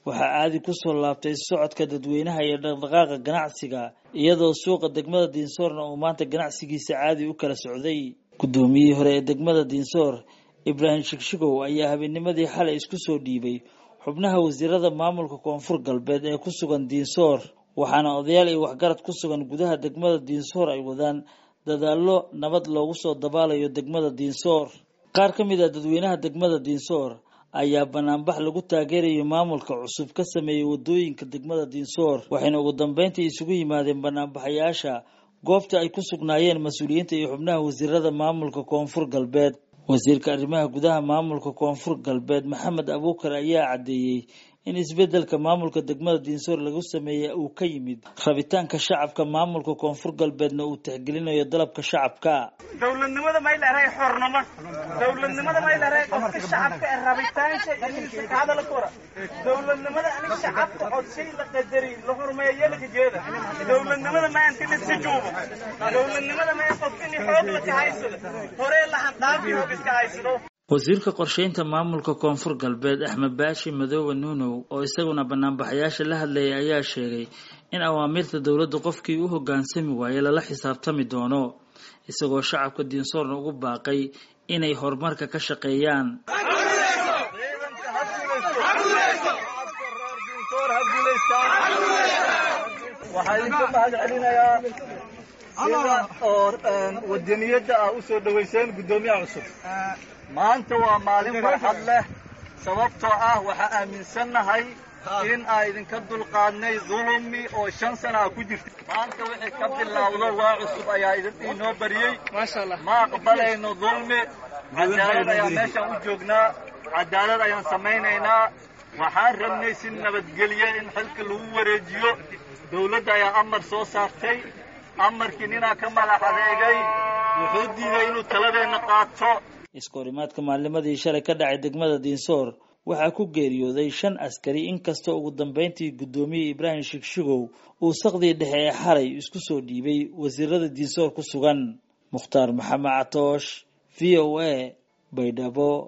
waxaa caadi kusoo laabtay socodka dadweynaha iyo dhaqdhaqaaqa ganacsiga iyadoo suuqa degmada diinsoorna uu maanta ganacsigiisa caadi u kala socday guddoomiyihii hore ee degmada diinsoor ibraahim shigshigow ayaa habeennimadii xalay isku soo dhiibay xubnaha wasiirada maamulka koonfur galbeed ee ku sugan diinsoor waxaana odayaal iyo waxgarad ku sugan gudaha degmada diinsoor ay wadaan dadaallo nabad loogu soo dabaalayo degmada diinsoor qaar ka mid ah dadweynaha degmada diinsoor ayaa banaanbax lagu taageerayo maamulka cusub ka sameeyey wadooyinka degmada diinsoor waxayna ugu dambeyntii isugu yimaadeen banaanbaxayaasha goobta ay ku sugnaayeen mas-uuliyiinta iyo xubnaha wasiirada maamulka koonfur galbeed wasiirka arrimaha gudaha maamulka koonfur galbeed maxamed abuukar ayaa caddeeyey in isbeddelka maamulka degmada diinsoor lagu sameeyey uu ka yimid rabitaanka shacabka maamulka koonfur galbeedna uu tixgelinayo dalabka shacabka dowladnimada may leedahay xornimo dowladnimada may leedahay qofka shacabka ee rabitaanka inuu ka hadala kora dowladnimada anig shacabka codshay la qadari la hormeeyo la jeeda dowladnimada ma inta la sijuubo dowladnimada ma qofka in xoog la ka haysado hore la handaafi xoog iska haysado wasiirka qorsheynta maamulka koonfur galbeed axmed baashi madoobe nuunow oo isaguna banaanbaxayaasha la hadlayay ayaa sheegay in awaamiirta dowladda qofkii u hoggaansami waaye lala xisaabtami doono isagoo shacabka diinsoorna ugu baaqay inay horumarka ka shaqeeyaan waxaa idinka mahad celinayaa sida oo wadaniyadda ah u soo dhowayseen guddoomiyaha cusub maanta waa maalin farxad leh sababtoo ah waxaa aaminsannahay in aan idinka dulqaadnay dulumi oo shan sana ah ku jirta maanta wixii ka bilowdo waa cusub ayaa inoo bariyey ma aqbalayno dulmi cadaalad ayaan meeshaan u joognaa cadaalad ayaan samaynaynaa waxaan rabnay si nabadgelye in xilka lagu wareejiyo dawladda ayaa amar soo saartay amarkii ninaa ka madax adeegay wuxuu diiday inuu taladeenna qaato iskahorimaadka maalnimadii shalay ka dhacay degmada diinsoor waxaa ku geeriyooday shan askari inkastoo ugu dambeyntii guddoomiye ibraahim shigshigow uu saqdii dhexe ee xalay isku soo dhiibay wasiirada diinsoor ku sugan mukhtaar maxamed catoosh v o a baydhabo